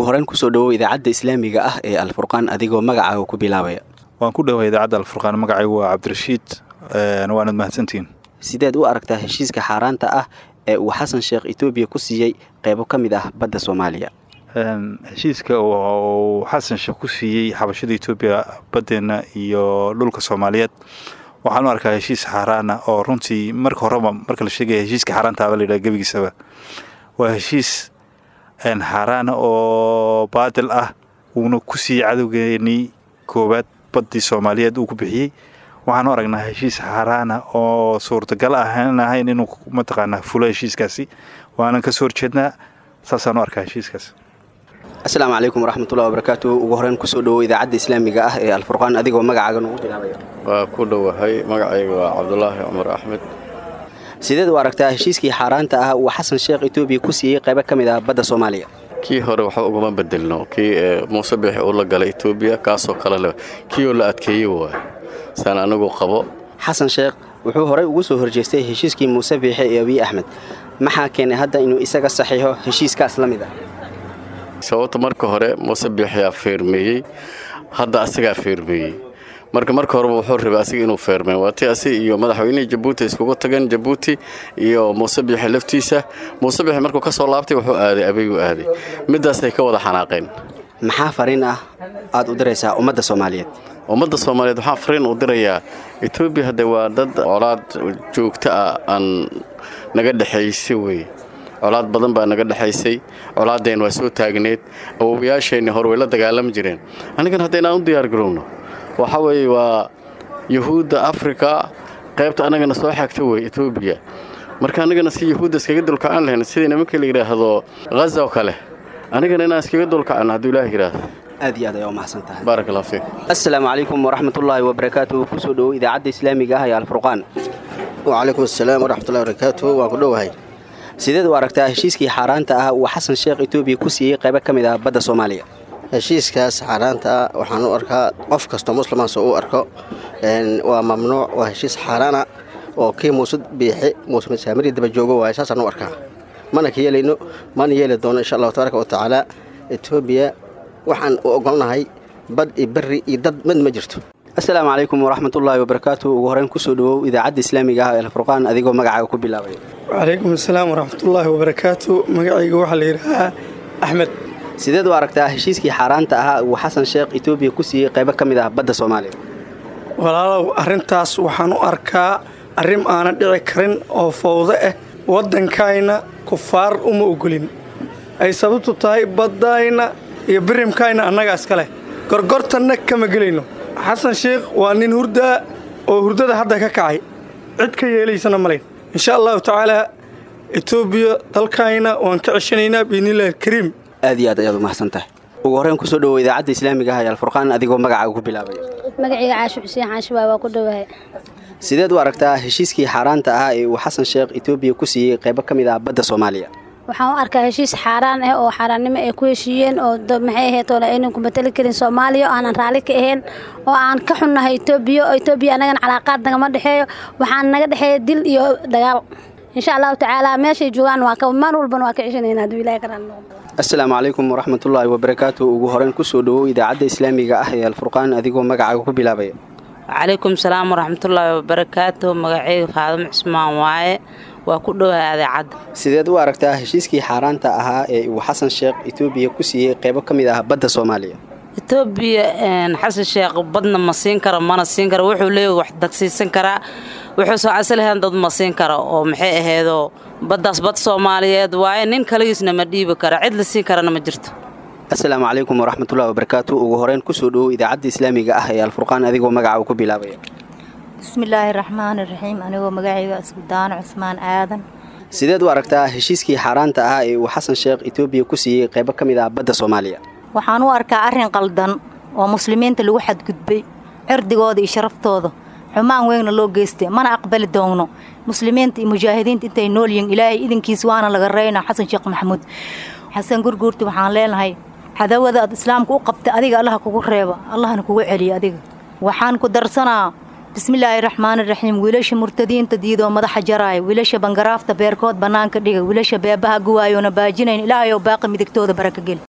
horeyn kusoo dhawow idaacadda islaamiga ah ee alfurqaan adigoo magacaaga ku bilaabaya waan ku dhowaa idaacadda alfurqaan magacaygu waa cabdirashiid waanad mahadsantihiin sideed u aragtaa heshiiska xaaraanta ah ee uu xasan sheekh etoobiya ku siiyey qeybo ka mid ah badda soomaaliya heshiiska uu xasan sheekh ku siiyey xabashada etoobiya baddeenna iyo dhulka soomaaliyeed waxaan u arkaa heshiis xaaraana oo runtii marka horeba marka la sheegaya heshiiska xaaraantaaba la yidhaha gebigiisaba waa heshiis xaaraana oo baadil ah uuna ku siiyey cadowgeenii koowaad baddii soomaaliyeed uu ku bixiyey waxaan u aragnaa heshiis xaaraana oo suurtagal aan ahayn inuu mataqaanaa fulo heshiiskaasi waanan ka soo horjeednaa saasaan u arkaa heshiiskaas asalaamu calaykum waraxmatullahi wabarakaatu ugu horeyn kusoo dhawow idaacadda islaamiga ah ee alfurqaan adigoo magacaaga nugu bilaabaya waa ku dhowahay magacayga waa cabdulaahi cumar axmed sideed u aragtaa heshiiskii xaaraanta ah uu xasan sheekh etoobiya ku siiyey qaybo ka mid ah badda soomaaliya kii hore waxba ugama bedelno kii muuse biixi uu la galay etoobiya kaasoo kale le kii oo la adkeeyey waay saan anigu qabo xasan sheekh wuxuu horey ugu soo horjeestay heshiiskii muuse biixe iyo abiy axmed maxaa keenay hadda inuu isaga saxiixo heshiiskaas la mid ah sababta marka hore muuse biixiyaa feermeeyey hadda asagaa feermeeyey marka marka horeba wuxuu rabay asiga inuu feermey waatii asi iyo madaxweynihii jabuuti iskugu tageen jabuuti iyo muuse biixi laftiisa muuse biixi markuu ka soo laabtay wuxuu aaday abeyu aaday middaasay ka wada xanaaqeen maxaa fariin ah aad u diraysaa ummadda soomaaliyeed ummadda soomaaliyeed waxaa fariin u dirayaa etoobiya hadde waa dad colaad joogto ah aan naga dhexaysay wey colaad badan baa naga dhexaysay colaaddeen waa soo taagneed awowayaasheenni hore way la dagaalami jireen annigan hadda inaan u diyaargarowno waxaa weeye waa yuhuudda afrika qaybta annagana soo xagta wey etoobiya marka annagana si yuhuudda iskaga dulkacaan lahayn sidii nimankii la yidhaahdo haza oo kale anigana inaan iskaga dulkacano hadduu ilaah yidhaahdo aad iyo aad ayaa u mahadsan tahay baarak allah fiik assalaamu calaykum waraxmatullaahi wabarakaatu kusoo dhawow idaacadda islaamiga ah ee alfurqaan wacalaykum assalaam waraxmatullahi wabarakaatu waan ku dhowahay sideed u aragtaa heshiiskii xaaraanta ah uu xasan sheekh etoobiya ku siiyey qaybo ka mid ah badda soomaaliya heshiiskaas xaaraanta ah waxaan u arkaa qof kastoo muslimaasoo u arko waa mamnuuc waa heshiis xaaraana oo kii muuse biixi muuse saamiri daba joogo waaye saasaan u arkaa mana ka yeelayno mana yeeli doono insha allahu tabaaraka wa tacaala etoobiya waxaan u ogolnahay bad iyo berri iyo dad mid ma jirto assalaamu calaykum waraxmatullaahi wabarakaatu ugu horeyn kusoo dhawow idaacadda islaamiga ah ee alfurqaan adigoo magacaaga ku bilaabaya wacalaykum assalaam waraxmatullaahi wabarakaatu magacayga waxaa la yidhaahaa axmed sideed u aragtaa heshiiskii xaaraanta ahaa uu xasan sheekh etoobiya ku siiyey qaybo ka mid ah badda soomaaliya walaalow arrintaas waxaan u arkaa arrin aanan dhici karin oo fowdo ah waddankayna kufaar uma ogolin ay sababtu tahay baddayna iyo birimkayna annaga iska leh gorgortanna kama gelayno xasan sheekh waa nin hurdaa oo hurdada hadda ka kacay cid ka yeelaysana malayn insha allahu tacaalaa etoobiya dalkayna waan ka ceshanaynaa biidnillahi alkariim aad iyo aad ayaad u mahadsan tahay ugu horreyn kusoo dhawow idaacadda islaamiga ah ee alfurqaan adigoo magacaaga ku bilaabaya magacayga caasho xuseen xaanshibaay waa ku dhowahay sideed u aragtaa heshiiskii xaaraanta ahaa ee uu xasan sheekh etoobiya ku siiyey qaybo ka mid ah badda soomaaliya waxaan u arkaa heshiis xaaraan ah oo xaaraannimo ay ku heshiiyeen oo maxay ahayd oona aynan ku matali karin soomaaliya oo aanan raalli ka ahayn oo aan ka xunnahay etoobiya oo etoobiya annagana calaaqaad nagama dhexeeyo waxaan naga dhexeeya dil iyo dagaal insha allahu tacaala meeshay joogaan waa ka maan walbana waa ka ceshanayna hadduu ilahi karaan noqdo assalaamu calaykum waraxmatullaahi wabarakaatu ugu horeyn kusoo dhawow idaacadda islaamiga ah ee alfurqaan adigoo magacaaga ku bilaabaya calaykum salaam waraxmatullaahi wabarakaatu magacayga faadimo cismaan waaye waa ku dhowahay adeecadda sideed u aragtaa heshiiskii xaaraanta ahaa ee uu xasan sheekh etoobiya ku siiyey qaybo ka mid ah badda soomaaliya etoobiya xasan sheekh badna ma siin karo mana siin karo wuxuu leeyahy wax dagsiisan karaa wuxuusan asalahayn dad ma siin karo oo maxay ahaydoo baddaas bad soomaaliyeed waaye nin kaligiisna ma dhiibi kara cid la siin karana ma jirto assalaamu calaykum waraxmatullahi wabarakaatu ugu horeyn kusoo dhawow idaacadda islaamiga ah ee alfurqaan adigoo magacaaga ku bilaabaya bismillaahi raxmaani raxiim anigoo magacayga iskudaano cusmaan aadan sideed u aragtaa heshiiskii xaaraanta ahaa ee uu xasan sheekh etoobiya ku siiyey qaybo ka mid ah badda soomaaliya waxaan u arkaa arrin qaldan oo muslimiinta lagu xadgudbay cirdigooda iyo sharaftooda xumaan weynna loo geystay mana aqbali doonno muslimiinta iyo mujaahidiinta intay nool yihiin ilaahay idinkiis waana laga reynaa xasan sheekh maxamuud xasan gurguurti waxaan leenahay cadawada aad islaamka u qabtay adiga allaha kugu reeba allahna kugu celiya adiga waxaan ku darsanaa bismillaahi raxmaani raxiim wiilasha murtadiinta diidoo madaxa jaraaya wiilasha bangaraafta beerkood bannaanka dhiga wiilasha beebaha guwaayoona baajinayn ilaahay oo baaqi midigtooda baraka geli